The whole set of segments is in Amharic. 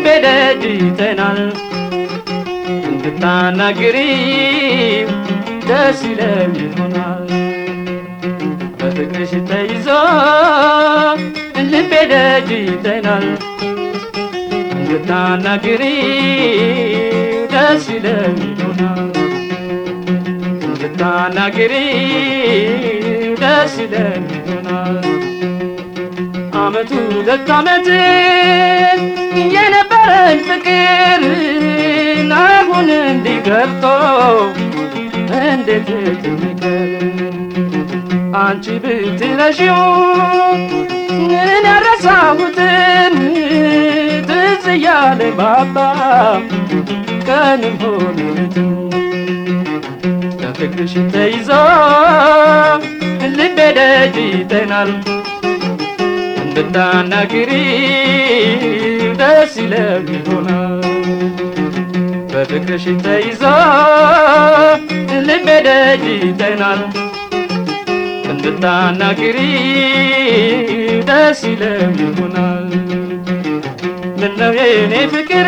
ደጅ ይጠናል እንድታናግሪው ደስ ይለው ይሆናል በፍቅርሽ ተይዞ ልቤ ደጅ ይጠናል እንድታናግሪው ደስ ይለው ይሆናል እንድታናግሪው ደስ ይለው ይሆናል አመቱ ሁለት አመት የነበረን ፍቅር አሁን እንዲገብቶ እንዴት ትንገር አንቺ ብትረሺው ምን ያረሳሁትን ትዝ እያለ ባባ ቀንም ሆነ ሌሊትም በፍቅርሽ ተይዞ ልቤ ደጅ ይጠናል እንድታናግሪው ደስ ይለው ይሆናል በፍቅርሽ ተይዞ ልቤ ደጅ ይጠናል እንድታናግሪው ደስ ይለው ይሆናል ምነው የኔ ፍቅር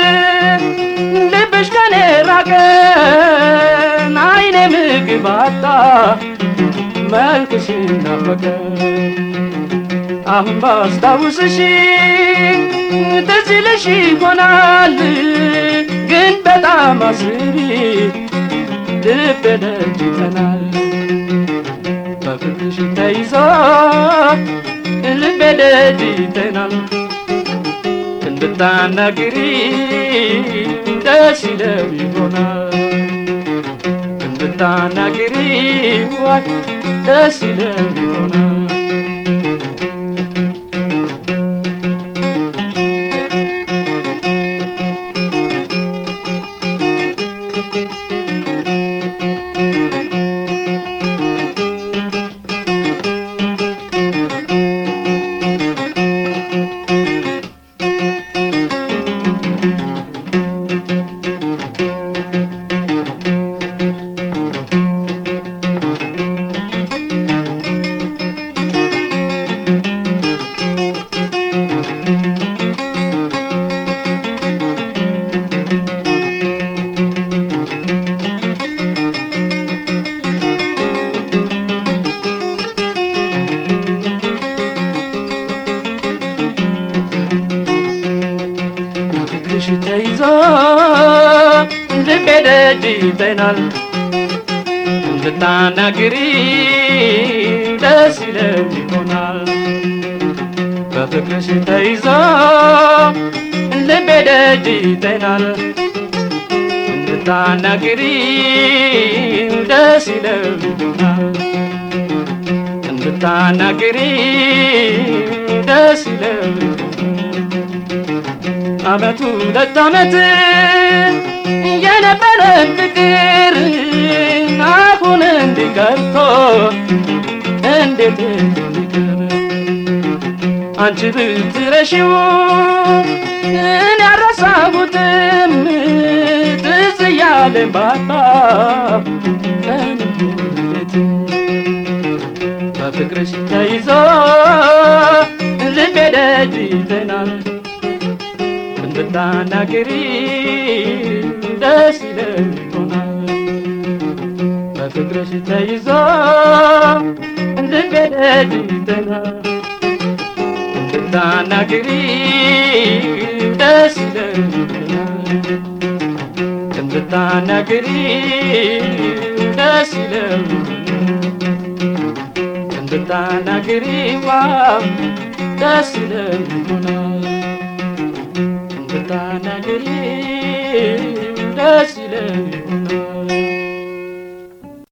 ልብሽ ከኔ ራቀ አይኔ ምግብ አጣ መልክሽ ናፈቀ አሁን ባስታውስሽ ትዝ ይልሽ ይሆናል ግን በጣም አስቢ ልቤ ደጅ ይጠናል በፍቅርሽ ተይዞ ልቤ ደጅ ይጠናል እንድታናግሪ ደስ ይለው ይሆናል እንድታናግሪ ዋይ ደስ ይለው ይሆናል ፍቅርሽ ተይዞ ልቤ ደጅ ይጠናል እንድታናግሪ ደስ ይለው ይሆናል በፍቅርሽ ተይዞ ልቤ ደጅ ይጠናል እንድታናግሪ ደስ ይለው ይሆናል እንድታናግሪ ደስ ይለው ይሆናል አመቱ ሁለት አመት የነበረን ፍቅር አሁን እንዲቀርቶ እንዴት እንዲቀር አንቺ ብትረሺው እኔ ያረሳሁትም ትዝ እያለን ባባ ቀንም ሌሊት በፍቅርሽ ተይዞ ልቤ ደጅ ይጠናል እንድታናግሪ ደስ ይለው ይሆናል በፍቅርሽ ተይዞ ልቤ ደጅ ይጠናል እንድታናግሪ ደስ ይለው ይሆናል እንድታናግሪ ደስ ይለው እንድታናግሪ ዋው ደስ ይለው ይሆናል እንድታናግሪ ደስ ይለው ይሆናል